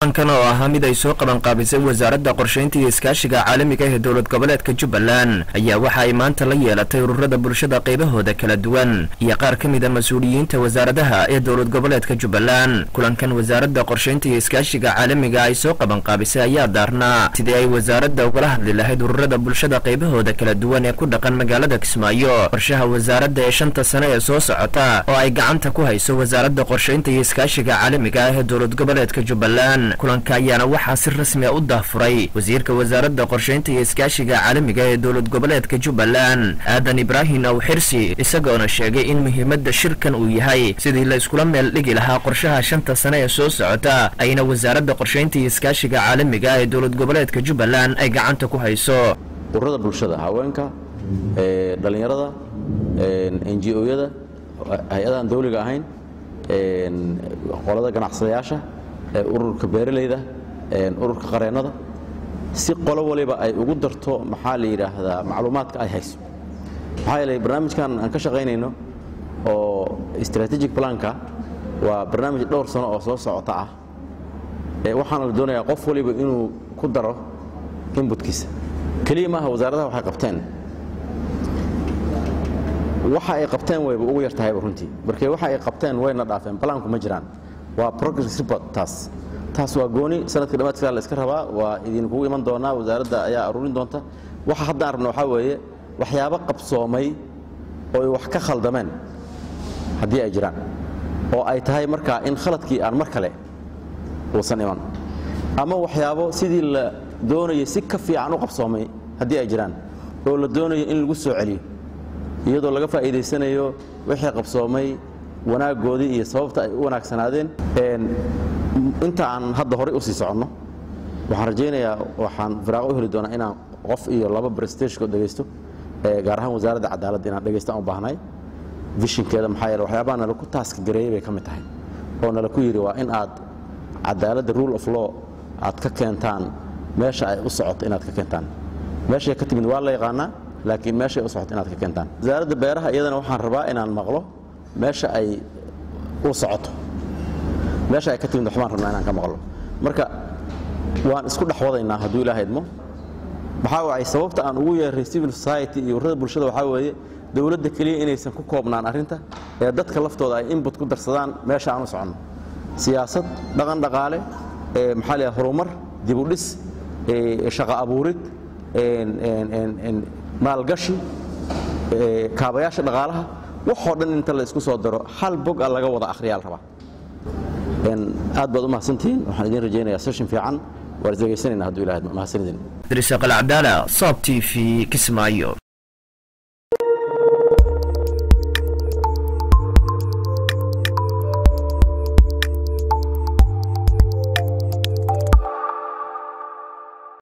kan oo ahaa mid ay soo qabanqaabisay wasaaradda qorshaynta iyo iskaashiga caalamiga ee dowlad goboleedka jubbaland ayaa waxa ay maanta la yeelatay ururada bulshada qaybahooda kala duwan iyo qaar ka mid a mas-uuliyiinta wasaaradaha ee dowlad goboleedka jubbaland kulankan wasaaradda qorshaynta iyo iskaashiga caalamiga ay soo qabanqaabisay ayaa daarnaa sidii ay wasaaradda ugala hadli lahayd ururada bulshada qaybahooda kala duwan ee ku dhaqan magaalada kismaayo qorshaha wasaaradda ee shanta sane ee soo socota oo ay gacanta ku hayso wasaaradda qorshaynta iyo iskaashiga caalamiga ah ee dowlad goboleedka jubbaland kulanka ayaana waxaa si rasmi a u daafuray wasiirka wasaaradda qorshaynta iyo iskaashiga caalamiga ee dowlad goboleedka jubbaland aadan ibraahim aw xirsi isagoona sheegay in muhiimadda shirkan uu yahay sidii la iskula meel dhigi lahaa qorshaha shanta sane ee soo socota ayna wasaaradda qorshaynta iyo iskaashiga caalamiga ee dowlad goboleedka jubbaland ay gacanta ku hayso ururada bulshada haweenka dhallinyarada n g o-yada hay-adahan dawliga ahayn qolada ganacsadayaasha ururka beeralayda ururka qareennada si qolo waliba ay ugu darto maxaa la yidhaahdaa macluumaadka ay hayso maxaa yeelay barnaamijkan aan ka shaqaynayno oo strategic planka waa barnaamij dhowr sano oo soo socota ah waxaana la doonayaa qof waliba inuu ku daro inbutkiisa keliya maaha wasaaradaha waxay qabteen waxa ay qabteen wayba ugu yar tahayba runtii markee waxa ay qabteen wayna dhaafeen balaanku ma jiraan waa progress report taas taas waa gooni sanadka dhamaadkiisa la iska rabaa waa idinkugu iman doonaa wasaaradda ayaa aruurin doonta waxa haddaan rabna waxaa weeye waxyaabo qabsoomay oo wax ka khaldameen haddii ay jiraan oo ay tahay markaa in khaladkii aan mar kale uusan iman ama waxyaabo sidii la doonayay si ka fiican u qabsoomay haddii ay jiraan oo la doonayo in lagu soo celiyo iyadoo laga faa'iidaysanayo wixii qabsoomay wanaaggoodii iyo sababta ay u wanaagsanaadeen inta aan hadda horey u sii soconno waxaan rajaynayaa waxaan firaaqo u heli doonaa inaan qof iyo laba brestageko dhegaysto gaar ahaan wasaaradda cadaaladda inaan dhegaysto aan u baahnay vishinkeeda maxaa yeele waxyaabaha nala ku taaska gareeyey bay ka mid tahay oo nala ku yidhi waa in aad cadaaladda rule of law aad ka keentaan meesha ay u socoto inaad ka keentaan meeshay ka timid waa la yaqaanaa laakiin meeshay u socoto inaad ka keentaan wasaaradda beeraha iyadana waxaan rabaa inaan maqlo meesha ay u socoto meesha ay ka timid waxbaan rabnaa inaan ka maqlo marka waan isku dhex wadaynaa hadduu ilaaha idmo maxaa wacay sababta aan ugu yeeray civil society iyo ururada bulshada waxaa weeye dowladda keliya inaysan ku koobnaan arrinta ee dadka laftooda ay inbut ku darsadaan meesha aan u soconno siyaasad dhaqan dhaqaale maxaa la horumar dibudhis shaqo abuurid maalgashi kaabayaasha dhaqaalaha waxoo dhan inta la isku soo daro hal bog a laga wada akhriyaa la rabaa aad baad u mahadsantihiin waxaan idiin rajaynayaa session fiican waan is dhegaysanayna hadduu ilahay mahadsanidin idriisa qalcabdaala soob t v kismaayo